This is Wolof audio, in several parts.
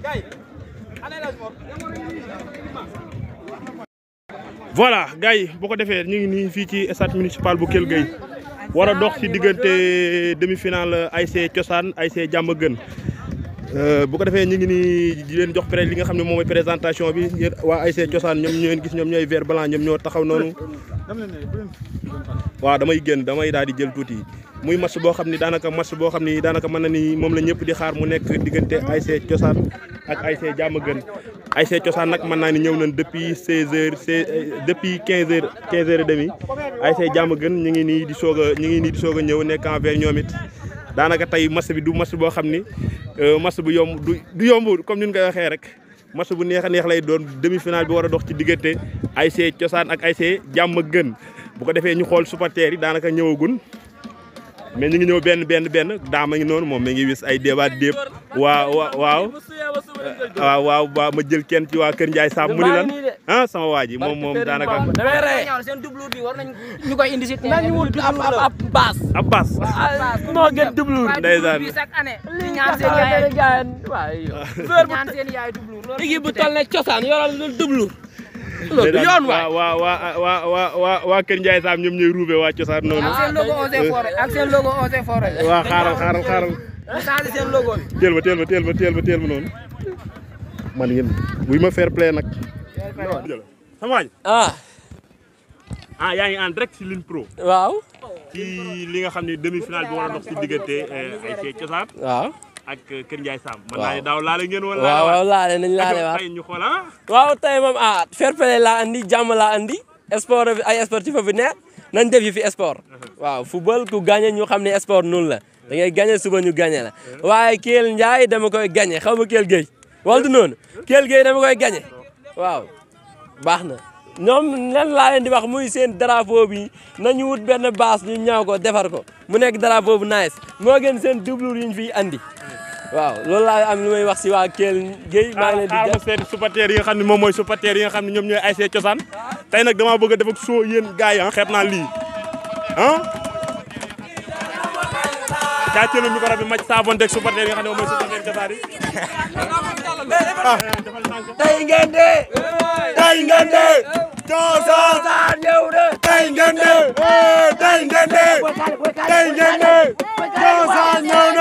voilà gars yi boo ko defee ñu ngi nii fii ci stade municipal bu Kell Gueye war a dox ci diggante demi-finale ASC Cosaan ASC Diamaguène bu ko defee ñu ngi nii di leen jox pré li nga xam ne moom mooy présentation bi yéen waa ASC Cosaan ñoom ñoo gis ñoom ñooy vert blanc ñoom ñoo taxaw noonu waaw damay génn damay daal di jël tuuti muy match boo xam ni daanaka match boo xam ni daanaka mën na ni moom la ñëpp di xaar mu nekk diggante ASC Cosaan ak ASC Diamaguène ASC Cosaan nag mën naa ni ñëw nañ depuis 16 heures depuis 15 heures 15 heures et demi ASC Diamaguène ñu ngi nii di soog a ñu ngi nii di soog a ñëw nekk en vert ñoom it daanaka tey match bi du match boo xam ni match bu yomb du du yomb comme ni ñu koy waxee rek match bu neex a neex lay doon demi-finale bi war a dox ci diggante ASC Cosaan ak ASC Diamaguène bu ko defee ñu xool supporters yi daanaka ñëwagun mais ñu ngi ñëw benn benn benn daama ngi noonu moom mi ngi wis ay débat déeb waaw waaw waaw waaw waaw ma jël kenn ci waa Kër Ndiaye Samb mu ni lan ah sama waa ji moom moom daanaka damay rey seen doublure bi war nañ ñu koy indi si nañ wut ab ab baas ab baas moo gën doublure ndeysaan bi chaque année li ñaan seen yaay gaay waaw ñaan seen yaay doublure loolu équipe bu toll ne cosaan yoral lu doublure loolu du yoon waay waa waa waa waa waa waa Kër Ndiaye Samb ñoom ñooy ruube waa cosaan noonu ak seen logo Eaux et Forêts ak seen logo Eaux et Forêts waa xaaral xaaral xaaral mu changé seen logo bi teel ma teel ma teel ma teel ma teel ma noonu man yéen buy ma fair play nag sama waaj ah ah yaa ngi en direct ci Line Pro waaw ci li nga xam ne demi-finale bi war a dox ci diggante ay see cosaan waaw ak Kër Ndiaye Samb man naa ne daaw laale ngeen woon waaw waaw laale nañ laale waat tey ñu xool ah waaw tey moom ah fair play laa andi jàmm laa andi sport bi ay sportif fi nekk nañ def yi fi sport waaw football ku gagné ñu xam ne sport noonu la da ngay gagné suba ñu gagné la waaye Kell Ndiaye dama koy gagné xaw ma Kell Gueye wala du noonu Kell Gueye dama koy gagné waaw baax na ñoom lan laa leen di wax muy seen drapeau bi nañu wut benn base ñu ñaaw ko defar ko mu nekk drapeau bu nice moo gën seen doublure yi ñu fiy andi waaw loolu laa am lu may wax si waa Kell Gueye maa ngi leen di xaaral ma seen supporters yi nga xam ne moom mooy supporters yi nga xam ne ñoom ñooy ASC Cosaan tey nag damaa bëgg a def ak soo yéen gars yi ah xeeb naa lii ah càccee na micro bi màcc saabonte ak supporters yi nga xam ne moom mooy supporters Cosaan yi tey ngeen de tey ngeen de Cosaan ñëw de tey ngeen de tey ngeen de tey ngeen de Cosaan ñëw na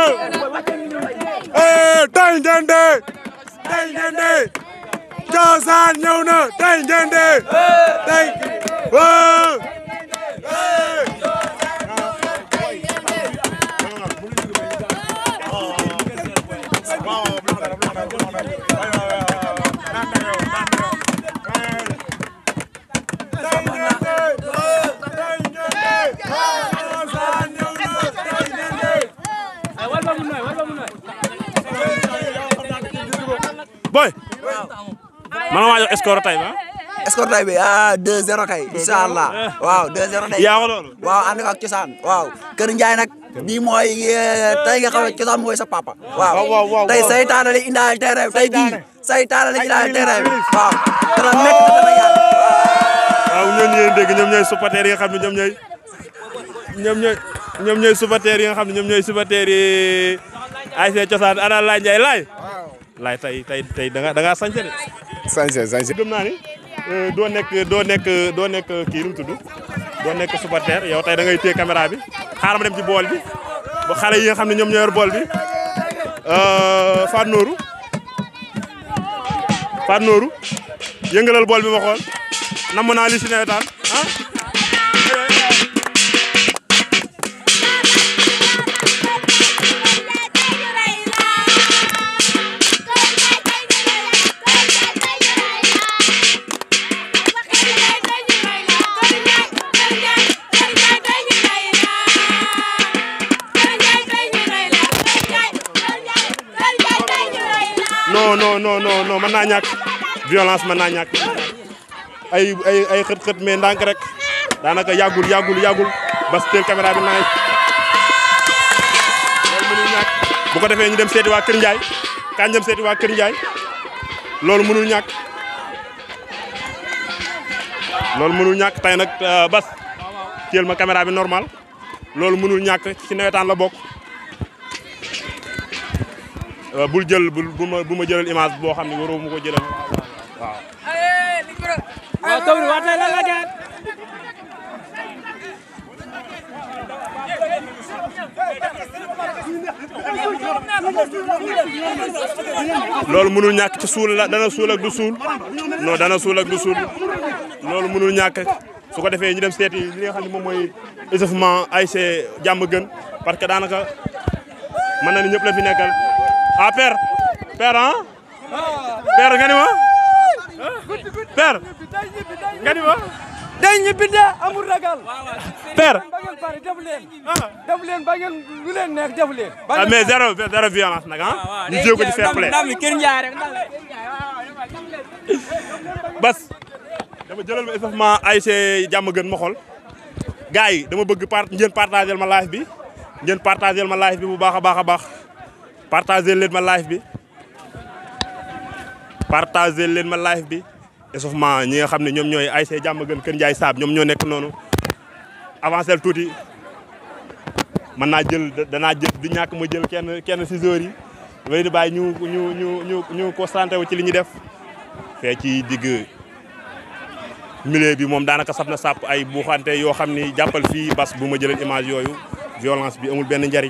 tey ngeen de tey ngeen de Cosaan ñëw na tey ngeen de tey boy man maa jox score tay ba score tay bi ah 2-0 kay incha allah waaw 2-0 day yaa ko loolu waaw ànd ak cosaan waaw Kër Ndiaye nag bii mooy tey nga xam ne cosaan mooy sa papa waaw tey saytaane la indaale terrain tey bii saytaane la indaale terrain bi waaw dana métti dana yàgg waaw ñooñu ngeen dégg ñoom ñooy supporters yi nga xam ne ñoom ñooy ñoom ñooy ñoom ñooy supporters yi nga xam ne ñoom ñooy supporters yi ASC Cosaan ana Laay Njaay laay laay tey tey tey da nga da ngaa sañse de sañse sañse gëm naa ni doo nekk doo nekk doo nekk kii nu mu tudd doo nekk supporter yow tey da ngay téye caméra bi xaaral ma dem ci bool bi ba xale yi nga xam ne ñoom ñoo yor bool bi Fatou Nourou Fatou Nourou yëngalal bool bi ma xool namm naa li si nawetaan ah. non non non non non mën naa ñàkk violence mën naa ñàkk ay ay ay xët-xët mais ndànk rek daanaka yàggul yàggul yàggul bas teel caméra bi naaj loolu mënul ñàkk bu ko defee ñu dem seeti waa Kër Ndiaye kañ dem seeti waa Kër Ndiaye loolu mënul ñàkk loolu mënul ñàkk tey nag bas teel ma caméra bi normal loolu mënul ñàkk ci nawetaan la bokk euh, bul jël bul bu ma bu ma jëlal image boo xam ne waroo ma ko jëlal waaw. waaw taw bi waxtaan la la gën. loolu mënul ñàkk ci suul la dana suul ak du suul non dana suul ak du suul loolu mënul ñàkk su ko defee ñu dem seeti li nga xam ne moom mooy échauffement ASC jàmm gën parce que daanaka mën na ni ñëpp la fi nekkal ah père père ah père nga ni ma père nga ni ma day ñibbi de amul ragal. père ba ngeen pare def leen. def leen ba ngeen lu leen neex def leen. ah mais zéro zéro violence nag ah ñu jéego ci fair play ndam li Kër Ndiaye rek ndam bas dama jëlal ma échauffement ASC jàmm gën ma xool gars yi dama bëgg part ngeen partagé ma live bi ngeen partagé ma live bi bu baax a baax a baax partagé leen ma live bi partagé leen ma live bi échauffement ñi nga xam ne ñoom ñooy ASC jàmm gën Kër Ndiaye Saab ñoom ñoo nekk noonu avancé tuuti mën naa jël danaa jël du ñàkk ma jël kenn kenn si joueurs yi damay di bàyyi ñu ñu ñu ñu ñu concentré wu ci li ñuy def fee ci digg milieu bi moom daanaka saf na sàpp ay buuxante yoo xam ni jàppal fii bas bu ma jëlee image yooyu violence bi amul benn njariñ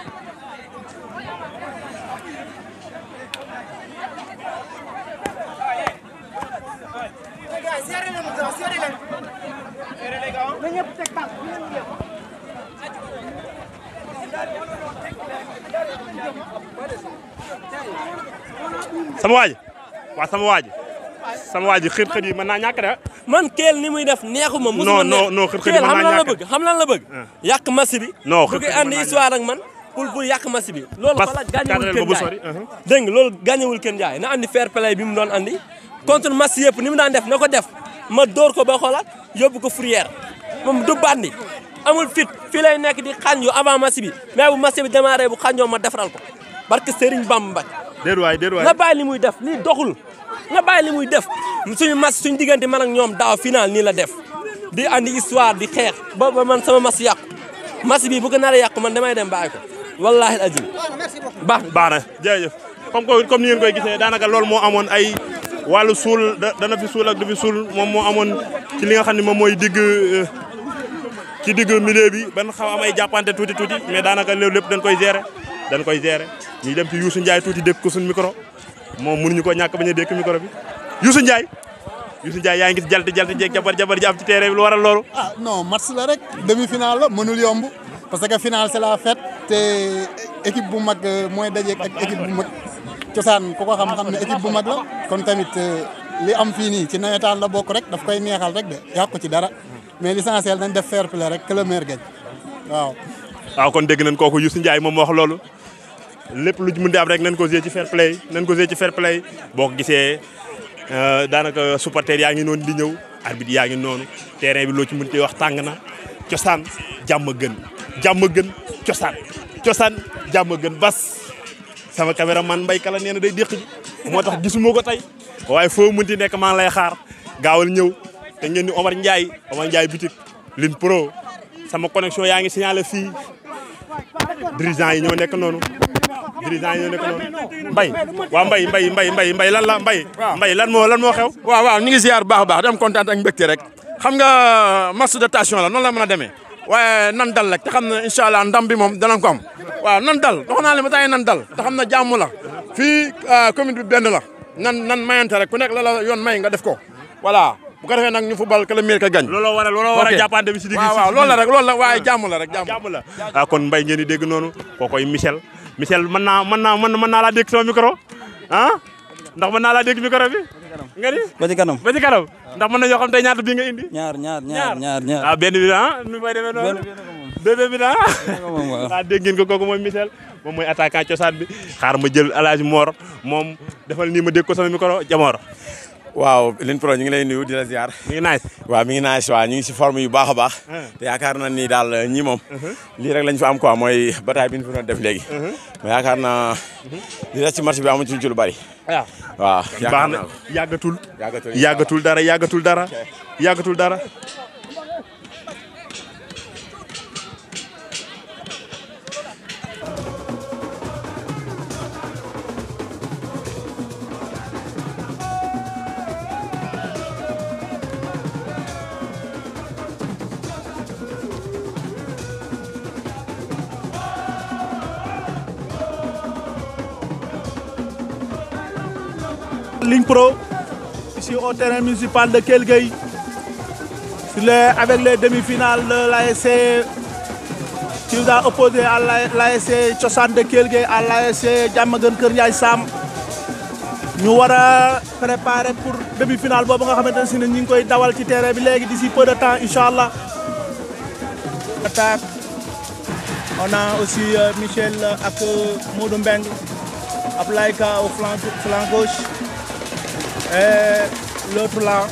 sama waaj waaw sama waaj sama waaj xët-xët yi mën naa ñàkk de man keel ni muy def neexuma Non, musuma non, non, xër-xër yi keel mën xam naa lan la ñàkk. bëgg xam lan la bëgg yàq match bi Non, bu xër-xër koy yi andi mën naa histoire ak man pour pour yàq match bi loolu Parce xoolal que gàññewul cadre Kër ba bu Ndiaye sori, uh-huh. dégg nga loolu gàññewul Kër Ndiaye na andi fair play bi mu doon andi contre match yëpp ni mu daan def na ko def ma dóor ko ba xoolaat yóbbu ko fourrière moom du bandi amul fit fii lay nekk di xànju avant match bi mais bu match bi démarré bu xànjoo ma defaral ko barke Serigne Bamba déet waay déet waay na bàyyi li muy def lii doxul na bàyyi li muy def suñu match suñu diggante man ak ñoom daaw final nii la def di andi histoire di xeex ba ba man sama match yàqu match bi bu ko naree yàqu man damay dem bàyyi ko wallaahi ajim baax na baax na jërëjëf comme que comme ni ngeen koy gisee daanaka loolu moo amoon ay wàllu suul da- dana fi suul ak du fi suul moom moo amoon ci li nga xam ne moom mooy digg euh, ci digg milieu bi ban xaw am ay jàppante tuuti tuuti mais daanaka loolu lépp dañ koy gérer dañ koy gérer ñuy dem ci Youssou Ndiaye tuuti dékk ko suñu micro moom mënuñu ko ñàkk bañ a dékk micro bi Youssou Ndiaye Youssou Ndiaye yaa ngi gis jalti jalti jeeg jabar jabar ji am ci terrain bi lu waral loolu ah non match la rek demi-finale la mënul yomb parce que finale c'est la fête te équipe bu mag euh, mooy dajeek ak équipe bu mag cosaan ku ko xam-xam ne équipe bu mag la kon tamit euh, li am fii nii ci nawetaan la bokk rek daf koy neexal rek de yàqu ci dara mais l'essentiel nañ def fair play rek que le meilleur gagne waaw. waaw kon dégg nañ kooku Youssou Ndiaye moom moo wax loolu lépp lu mën di am rek nañ ko jouer ci fair play nañ ko jouer ci fair play boo ko gisee euh, daanaka supporter yaa ngi noonu di ñëw arbitre yaa ngi noonu terrain bi loo ci mën di wax tàng na cosaan jàmm gën jàmm gën cosaan cosaan jàmm gën bas sama caméraman mbay kala nee na day déq ji moo tax gisuma ko tey waaye foo mënti nekk maa ngi lay xaar gaawal ñëw te ngeen ni Omar Ndiaye Omar Ndiaye bitik Lin Pro sama connexion yaa ngi signalé fii dirigeant yi ñoo nekk noonu dirigeant yi ñoo nekk noonu mbay waa mbay mbay mbay mbay mbay lan la mbay mbay lan moo lan moo xew waaw waaw ñu ngi ziar bu baax a baax di am kontaan ak mbégte rek xam nga match de tension la noonu la mën a demee waaye nan dal rek te xam ne incha allah ndam bi moom danañ ko am waaw nan dal wax naa leen ba tey nan dal te xam ne jàmm la fii commune bi benn la nan nan mayante rek ku nekk la la yoon may nga def ko voilà bu ko defee nag ñu football que le meilleur ka gagne. looloo waral looloo waral Ok. jàppante bi si digg waaw waaw loolu la rek loolu la waaye jàmm la rek jàmm. jàmm la ah kon mbay ngeen di dégg noonu kookoy Michel Michel mën naa mën naa mën naa laa dégg sama micro ah ndax mën naa laa dégg micro bi nga ni ba ci kanam ba ci kanam ndax mën nañoo xam tey ñaata bii nga indi ñaar ñaar ñaar ñaar ñaar ah benn bi ah nu may demee noonu bébé bi ah moom waaw. ah dégg ngeen ko kooku mooy Michel moom mooy attaquant cosaan bi xaar ma jël El Hadj Mor moom defal nii ma dégg ko sama micro Jamor waaw Lin Pro ñu ngi lay nuyu di la ziar mi ngi nice waaw mi ngi naan si waaw ñu ngi si forme yu baax a baax te yaakaar na ni daal ñii moom lii rek lañ fi am quoi mooy bataille bi ñu fi doon def léegi mais yaakaar naa li des ci match bi amuñ ci lu bari waaw waaw baax yaakaar na naa ko. yàggatul yàggatul yàggatul dara yàggatul dara yàggatul dara Ligne Pro, ici au terrain municipal de Kelgueï, avec les demi-finales de l'ASC qui nous a opposé à l'ASC Tchosan de Kelgueï, à l'ASC Djamagan Kerniaï Sam. Nous allons préparer pour demi-finale. Nous allons faire dawal ci terrain bi légui d'ici peu de temps inchallah. Attaque. On a aussi euh, Michel ak Modou Mbeng, Ablaïka au flanc, flanc gauche. Et l'autre là.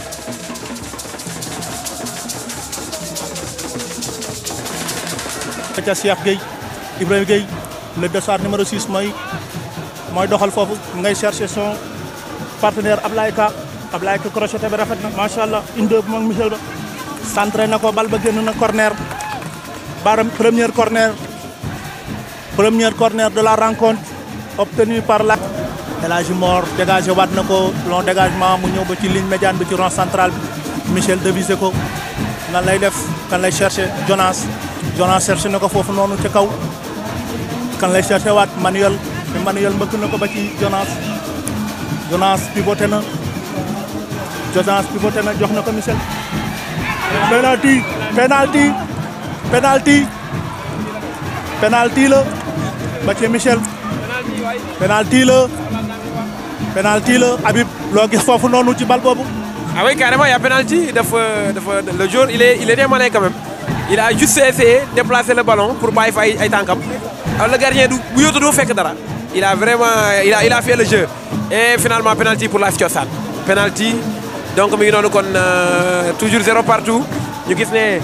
ca Cheikh Gueye Ibrahima Gueye le dossard numéro 6 mooy mooy doxal foofu ngay chercher son partenaire Ablaye Ka Ablaye Ka crocheté bi rafet na macha allah une deux moom Michel ba centré na ko bal ba génn na corner baram première corner première corner de la rencontre obtenu par la El Hadji Mor dégagé waat na ko long dégagement mu ñëw ba ci ligne médiane bi ci rond central bi Michel devisé ko nan lay def kan lay chercher Jonas Jonas cherché na ko foofu noonu ca kaw kan lay cherché waat Manuel mais Manuel mbëkk na ko ba ci Jonas Jonas pivoté na Jonas pivoté na jox na ko Michel penalty penalty penalty penalty la ba ci Michel penalty la penalty la Habib loo gis foofu noonu ci bal boobu ah oui carrément il y a penalty dafa dafa le jour il est il était malin quand même il a juste essayé de déplacer le ballon pour bàyyi fa ay ay tànkam alors le gardien du bu yóotu doo fekk dara il a vraiment il a il a fait le jeu et finalement penalty pour l'AS Thiossane penalty donc mi ngi noonu kon toujours zéro partout ñu gis ne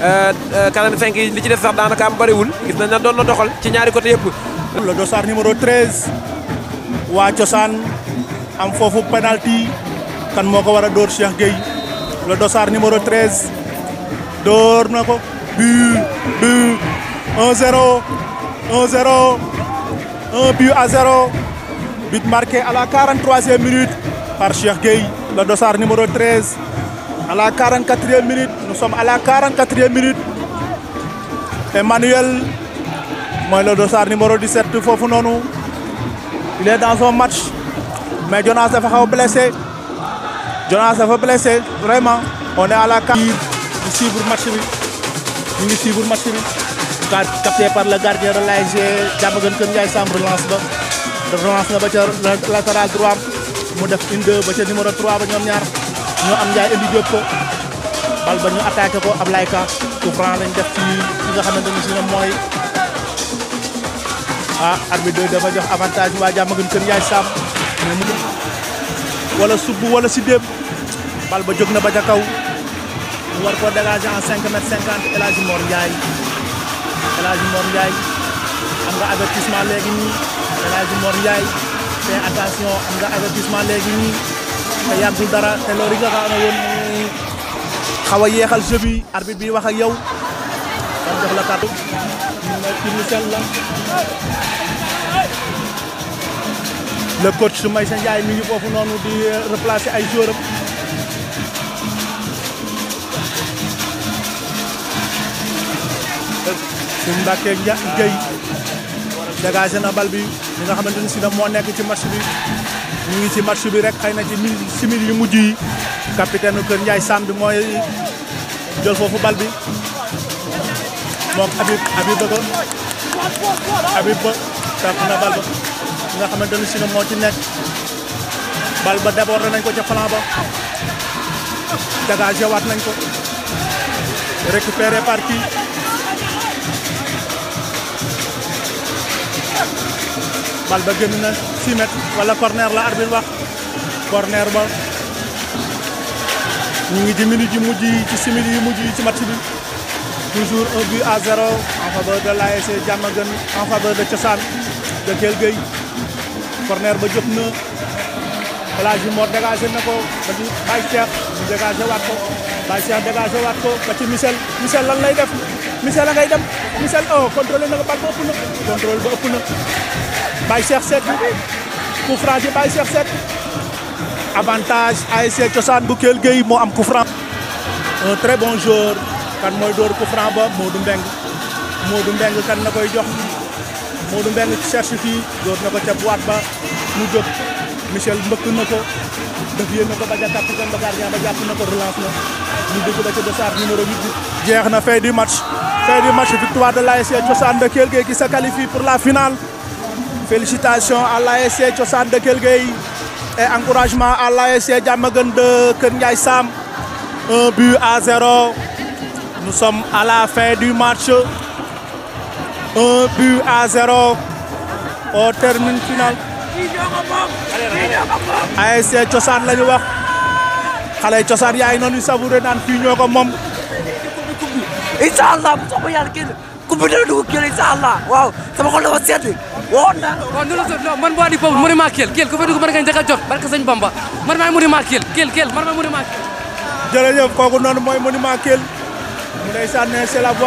45 yi li ci def sax daanaka am bëriwul gis nañ na doon na doxal ci ñaari côté yëpp. le dossard numéro 13 waa Thiossane am foofu penalty kan moo ko war a dóor Cheikh Gueye le dossard numéro 13 dóor na ko but but 1-0 1-0 un but à 0 but marqué à la 43e minute par Cheikh Gueye le dossard numéro 13 à la 44e minute nous sommes à la 44e minute Emmanuel mooy le dossard numéro 17 foofu noonu il est dans son match mais Jonas dafa xaw blessé Jonas dafa blessé vraiment on est à la ñu suivre match bi ñu ngi suivre match bi capté par le gardien de l'ASC Diamaguène Kër Ndiaye Samb relance ba relance na ba ca latéral droit mu def une deux ba ca numéro 3 ba ñoom ñaar ñoo am Ndiaye indi jóg ko bal ba ñu attaqué ko Ablaye Ka coup franc lañ def ci ci nga xamante ni si ne mooy ah arbitre dafa jox avantage waa Diamaguène Kër Ndiaye Samb mais mu wala subb wala si déem bal ba jóg na ba ca kaw mu war ko dégager en 5 mètres 50 El Hadji Mor Ndiaye El Hadji Mor Ndiaye am nga avertissement léegi nii El Hadji Mor Ndiaye fais attention am nga avertissement léegi nii te yàggul dara te loolu yi nga xam ne woon xaw a yeexal jeu bi arbitre bi wax ak yow kon jox la kàddu nga ci Michel la le coach Maysa Ndiaye mi ngi foofu noonu di replacer ay joueurs am suñ Mbàkke Gueye dégagé na bal bi li nga xamante ni si na moo nekk ci match bi ñu ngi ci match bi rek xëy na ci mil simili yu mujj yi capitaine Kër Ndiaye Sam bi mooy jël foofu bal bi moom Habib Habib ba ko Habib ba tàpp na bal ba li nga xamante ni si na moo ci nekk bal ba débordé nañ ko ca flanc ba dégagé waat nañ ko récupéré par qui bal ba génn na 6 mètres wala corner la arbitre wax corner ba ñu ngi ci minute yu mujj yi ci simili yu mujj yi ci match bi toujours un but à zéro en faveur de l'ASC Diamaguène en faveur de Thiossane de Kell Gueye corner ba jóg na El Hadji Mor dégagé na ko ba ci Baye Cheikh ñu dégagé waat ko Baye Cheikh dégagé waat ko ba ci Michel Michel lan lay def Michel a ngay dem Michel oh contrôlé na ko bal ba ëpp na contrôle ba ëpp na Baye Cheikh Seck coup franc ci Baye Cheikh Seck avantage ASC Thiossane bu Kell Gueye moo am coup franc un très bon joueur kan mooy door coup franc ba Modou Mbeng Modou Mbeng kan na koy jox Modou Mbeng cherche fii door na ko ca boîte ba mu jóg Michel mbëkk na ko dévié na ko ba ja capitaine ba gardien ba jàpp na ko relance na ñu dégg ba ca dossard numéro 8 bi jeex na fin du match fin du match victoire de l'ASC Thiossane de Kell Gueye qui se qualifie pour la finale félicitations à l'ASC Thiossane de Kell Gueye et encouragement à l'ASC Diamaguène de Kër Ndiaye Sam un but à zéro nous sommes à la fin du match un but à zéro au terme final ASC Thiossane la ñu wax xale cosaan yaay noonu savouré naan fii ñoo ko moom incha allah bu soobee yàlla kenn ku bi dana dugg kenn incha allah waaw sama xol dafa sedd woon naa waaw non non man boo di foofu monument Kell Kell ku fa dugg mën nga njëkk a jot barke sëñ Bamba man maay monument Kell Kell Kell man maay monument Kell jërëjëf kooku noonu mooy monument Kell mu ndeysaan ne c'est la voix